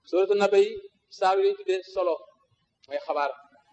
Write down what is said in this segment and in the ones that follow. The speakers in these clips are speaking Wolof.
suratu naba yi saa yi tuddee solo mooy xabaar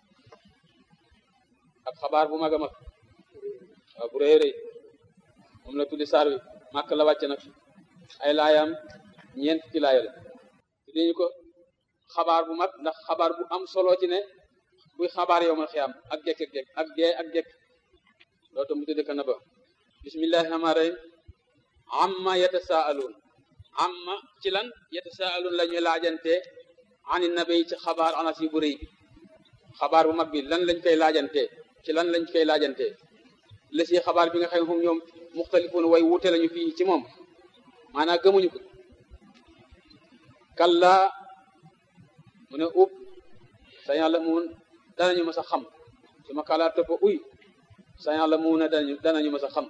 ak xabaar bu mag a mag waaw bu rëy rëy moom la tuddi saar wi màkk la wàcce nag ay laayaam ñeent ci laaya la tuddi ñu ko xabaar bu mag ndax xabaar bu am solo ci ne buy xabaar yow ma xiyaam ak jekk ak jekk ak gee ak jekk loolu tam mu tuddi ko naba bismillahi rahmaani rahim amma yatasaaluun amma ci lan yatasaaluun la ñuy laajante ani nabi ci xabaar anas yi bu rëy bi xabaar bu mag bi lan lañ koy laajante ci lan lañ koy laajante la si xabaar bi nga xam ne moom ñoom muxtalifuun way wuute lañu fii ci moom maanaam gëmuñu ko kalla mu ne ub sa yàlla mun danañu mas a xam su ma kàllaa tëpp uy sa yàlla mun a danañu danañu mas a xam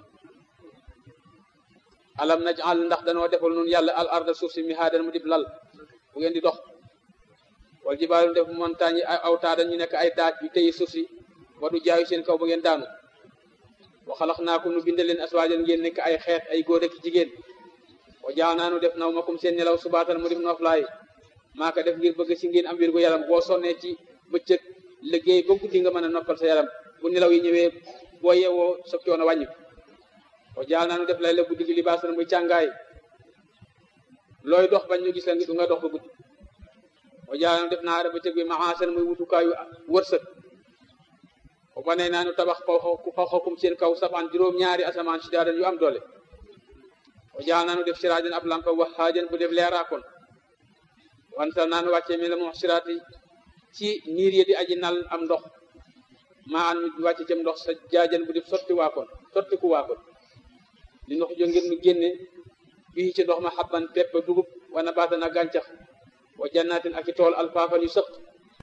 alam najal ndax danoo defal nun yàlla al arda suuf si mihaadan mu dib lal bu ngeen di dox wal jibaalu def montagne yi ay awtaada ñu nekk ay daaj yu téye suuf si wadu jaayu seen kaw ba ngeen daanu wa xalax naakum nu binde leen aswaajan ngeen nekk ay xeet ay góor ak jigéen wa jaa naanu def naw makum seen nelaw subaatan mu def noflaay maa ko def ngir bëgg si ngeen am wér gu yaram boo sonnee ci bëccëg liggéey ba guddi nga mën a noppal sa yaram bu nelaw yi ñëwee boo yeewoo sa coono wàññi wa jaa naanu def lay la guddi gi libaasan muy càngaay looy dox bañ ñu gis la ngi du nga dox ba guddi wa jaa naanu def naara bëccëg bi maasan muy wutukaayu wërsëg o banee naanu tabax xawxakum seen kaw sabaan juróom-ñaari asamaan si daadan yu am doole o jaa naanu def siraajan ab lampa wax xaajan bu def leeraakoon wansal naanu wàccee mi la moom siraati ci niir yi di aji nal am ndox maa an ñu wàcce cam ndox sa jaajan bu def sotti waakoon sotti ku waakoon li ndox jo ngir nu génne bii ci ndox ma xabban pepp dugub wana baatan ak gàncax wa jannaatin ak i tool alfaafan yu sëq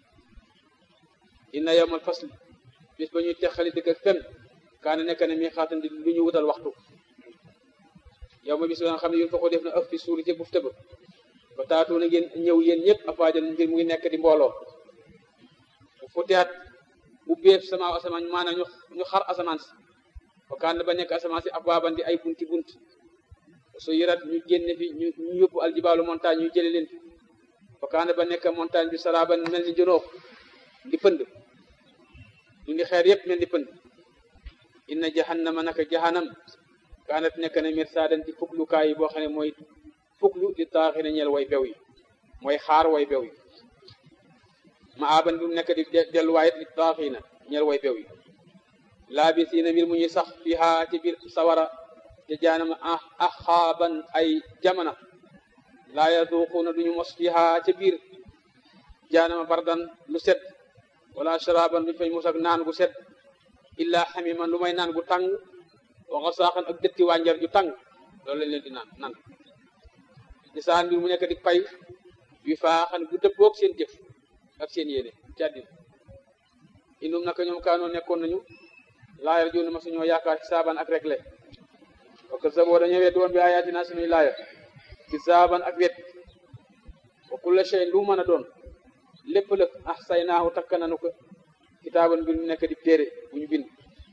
inna yawmal fasli bis ba ñuy texali dëgg ak fen kaana nekk ne mi xaatan di lu ñu wutal waxtu yow ma bis ba nga xam ne yun fa ko def na ëf fi suuri ci buf tëb ba taatu na ngeen ñëw yéen ñëpp afaajan ngir mu ngi nekk di mbooloo bu futeat bu béef sama asamaan maanaam ñu ñu xar asamaan si ba kaan ba nekk asamaan si abwaaban di ay bunti bunt su yërat ñu génne fi ñu ñu yóbbu aljibaalu montagne ñu jële leen fi ba kaan ba nekk montagne bi saraaban mel ni jonoox di pënd ñu ngi xeer yëpp mel ni pënd inna jahannama naka jahannam kaanat nekk na mirsaadan di fuglukaay yi boo xam ne mooy fuglu di taaxi na ñeel way bew yi mooy xaar way bew yi ma aban bi mu nekk di delluwaayit di taaxi na ñeel way bew yi laabisiina mbir mu ñuy sax fiha ci biir sawara te jaanama axaaban ay jamana laa yaduquuna duñu mos fiha ca biir jaanama bardan lu sedd wala sharaban duñu fay mos ak naan gu sedd illa xamiman lu may naan gu tàng waxa saaxan ak dëtti wànjar ju tàng loolu lañ leen di naan nan di saan mbir mu nekk di pay yu faaxan gu dëppoog seen jëf ak seen yéene ci àddina indum naka ñoom kaanoo nekkoon nañu laayal joonu ma suñoo yaakaar ci saaban ak regle parce que saboo dañoo wet woon bi ayatina suñuy laaya ci saaban ak wet wa kulla shay lu mën a doon lépp lëg ah say naaxu takk nanu ko kitaaban mbir mu nekk di téere bu ñu bind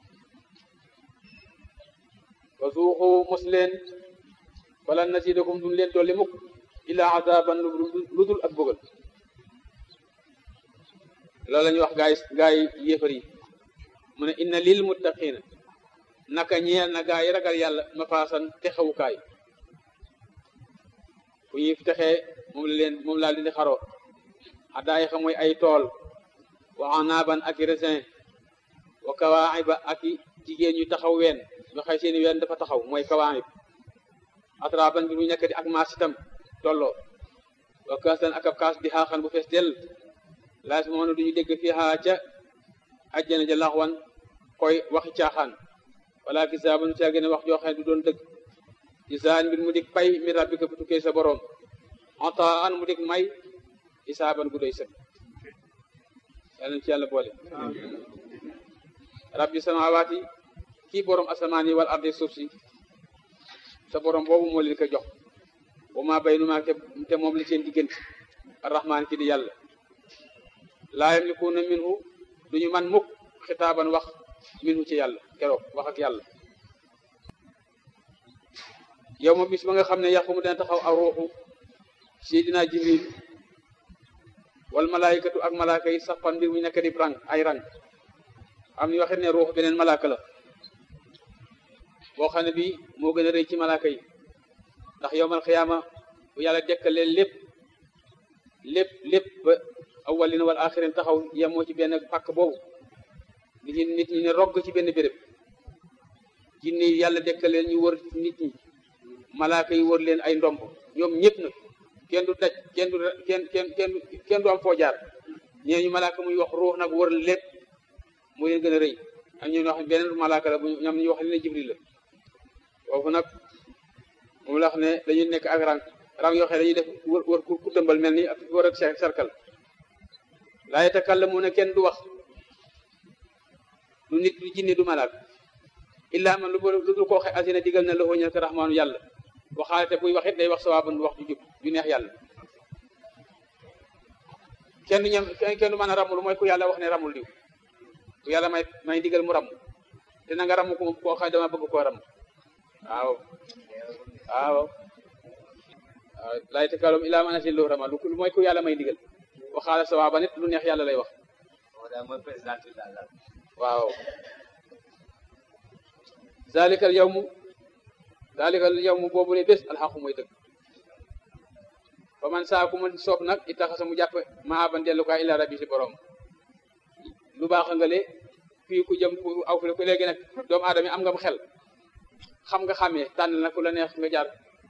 wa suuxu mos leen wala nasiidakum duñ leen dolli mukk illaa azaban lu dul ak bëggal loolu la ñuy wax gaay gaay yéefar yi mu ne inna lil muttaqina naka ñeel na gaay yi ragal yàlla mafaasan texewukaay fu ñuy texee moom la leen moom laa leen di xaroo addaay xa mooy ay tool wa anaaban ak raisin wa kawaaxiba ak jigéen ñu taxaw ween ñu xëy seeni ween dafa taxaw mooy kawaaxib atraban bi mu nekk di ak maas itam tolloo wa kaasan ak ab kaas di xaaxan bu fees dell laas moom duñu dégg fii xaa ca ajjana ja laxwan koy waxi caaxaan wala kisaaban ca gën a wax joo xam ne du doon dëgg isaan mbir mu dik pay mi rabbika bu tukkee sa borom ataan mu dik may isaaban gu doy sëg yàlla ci yàlla boole rabbi samawaati kii borom asamaan yi wal ardi suuf si sa borom boobu moo leen ko jox wa maa baynumaa te moom li seen diggante arrahmaan ki di yàlla laa yamlikuuna minhu duñu man mukk xitaaban wax minhu ci yàlla keroog wax ak yàlla yow ma bis ba nga xam ne yàqu mu dana taxaw aw ruuxu seydina jibril wal malaayikatu ak malaaka yi sax fan mbir mu nekk di rang ay rang am ñu waxit ne ruux beneen malaaka la boo xam ne bii moo gën a rëy ci malaaka yi ndax yowmal xiyaama bu yàlla dekkalee lépp lépp lépp ba awwalina wal axirin taxaw yemoo ci benn pàkk boobu nit ñi nit ñi ne rogg ci benn béréb jinne yi yàlla dekkalee ñu wër nit ñi malaaka yi wër leen ay ndomb ñoom ñëpp nag kenn du daj kenn du kenn kenn kenn kenn du am foo jaar ñee ñu malaaka muy wax ruux nag wër lépp mu leen gën a rëy ak ñu wax beneen malaaka la bu ñoom ñu wax ne jibril la foofu nag moom la wax ne dañuy nekk ak rang rang yoo xam ne dañuy def wër wër ku tëmbal mel ni ak wër ak cercle laa yatakallamuuna kenn du wax du nit du jinne du malaak illaa man lu lu dul koo xe asina digal na loxo ñel ko raxmaanu yàlla waxaale te buy wax it day wax sawaaban wax ju jub ju neex yàlla kenn du ñam kenn du mën a ramul mooy ku yàlla wax ne ramul diw ku yàlla may may digal mu ram te na nga ramu ko koo xam dama bëgg koo ram waaw waaw waaw laa yatakallamuuna illaa man asina loxo rama lu mooy ku yàlla may digal waxaale sawaaban it lu neex yàlla lay wax waaw zalikal yawmu zalikal yawmu boobu ne bés alxaqu mooy dëgg fa man saa ku ma soob nag itaxasa mu jàpp maa ban dellukaay illa rabbi si borom lu baax nga le fii ku jëm ku aw fi ku léegi nag doomu aadama am nga mu xel xam nga xamee tànn na ku la neex nga jaar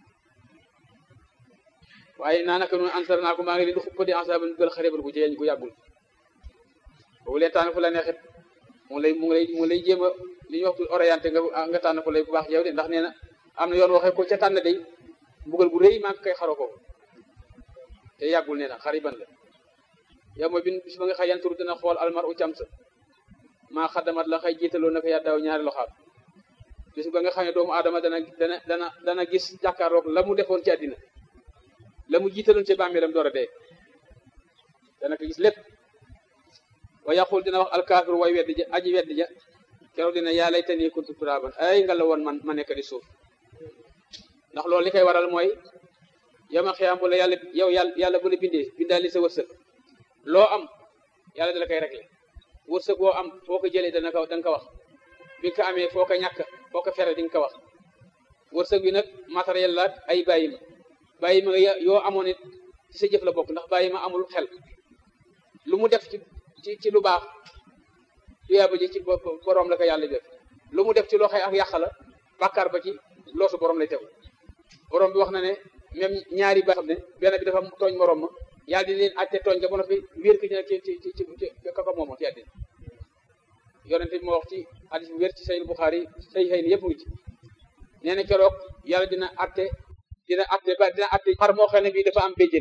waaye naa naka noonu ansar naa ko maa ngi leen di xuppa di ansaban gël xaribal gu jegeñ gu yàggul boobu leen tànn fu la neexit mu ngi lay mu ngi lay mu ngi lay jéem a li ñuy wax orienté nga nga tànn fu lay bu baax yow de ndax nee na am na yoon waxee ko ca tànn day mbugal gu rëy maa ngi koy xaroo ko te yàggul nee na xariban la yow mooy bin bis ba nga xëy yanturu dina xool almar u cam sa maa xaddamat la xëy jiitaloo naka yàddaaw ñaari loxaat bis ba nga xam ne doomu aadama dana dana dana dana gis jàkkaarloog la mu defoon ci àddina la mu jiitaloon ci bàmmeelam door a dee dana ko gis lépp wa yaqul dina wax alkaafir way weddi ja aji weddi ja keroog dina yaa laytanii kuntu turaaban ay nga la woon man ma nekk di suuf ndax loolu li koy waral mooy yama xiyaam bu la yàlla yow yàlla yàlla bu la bindee bindaal li sa wërsëg loo am yàlla dala koy réglé wërsëg boo am foo ko jëlee dana ko da nga ko wax bi nga ko amee foo ko ñàkk foo ko fere di nga ko wax wërsëg bi nag matériel la ay bàyyi ma bàyyi ma yoo amoon it ci sa jëf la bokk ndax bàyyi ma amul xel lu mu def ci ci ci lu baax tuyaaba ji ci borom la ko yàlla def lu mu def ci loxoy ak yàq la bàkkaar ba ci loosu borom lay tegu borom bi wax na ne même ñaari ba xam ne benn bi dafa tooñ morom ma yàlla di leen àtte tooñ nga ba noppi wér ki ci ci ci ci kaka moomo ci àddina yonente bi moo wax ci hadis bu wér ci sayil Buxaari say xëy ni yëpp ngi ci nee na keroog yàlla dina àtte dina àtte ba dina àtte xar moo xam ne bii dafa am béjjén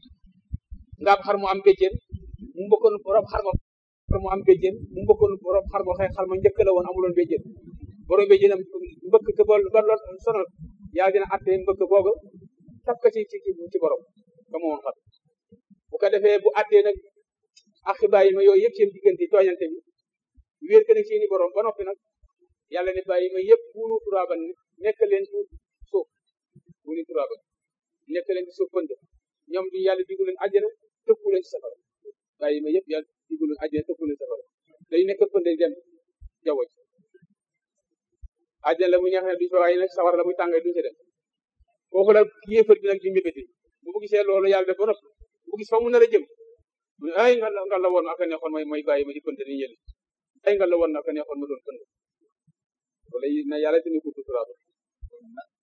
nga am xar mu am béjjén mu mbokkoon borom xar ma xar mu am béjjén mu mbokkoon borom xar moo xëy xar ma njëkk la woon amuloon béjjén borom béjjén am mbëkk ko ba ba lool sonal yàlla dina àtte mbëkk booga taf ko ci ci ci borom ka mu woon xar bu ko defee bu àttee nag ak xibaar yi ma yooyu yëpp seen diggante tooñante bi wéer ko nag seeni borom ba noppi nag yàlla ne bàyyi ma yëpp buunu turaaban nekk leen ci suuf buunu turaaban nekk leen ci suuf pënd ñoom di yàlla diggu leen àjjana tëkku leen ci safara bàyyi ma yëpp yàlla diggu leen àjjana tëkku leen safara dañu nekk pënd dem jaww ji àjjana la muy neex ne duñ fa waaye nag safara la muy tàngay duñ ci dem foofu la yéefar bi nag di mébéti bu mu gisee loolu yàlla def ba noppi bu gis fa mu nar a jëm mu ne ay nga la nga la woon aka neexoon may may bàyyi ma di pënd ni yëli ay nga la woon aka neexoon ma doon pënd wala na yàlla dina ko tuturaaba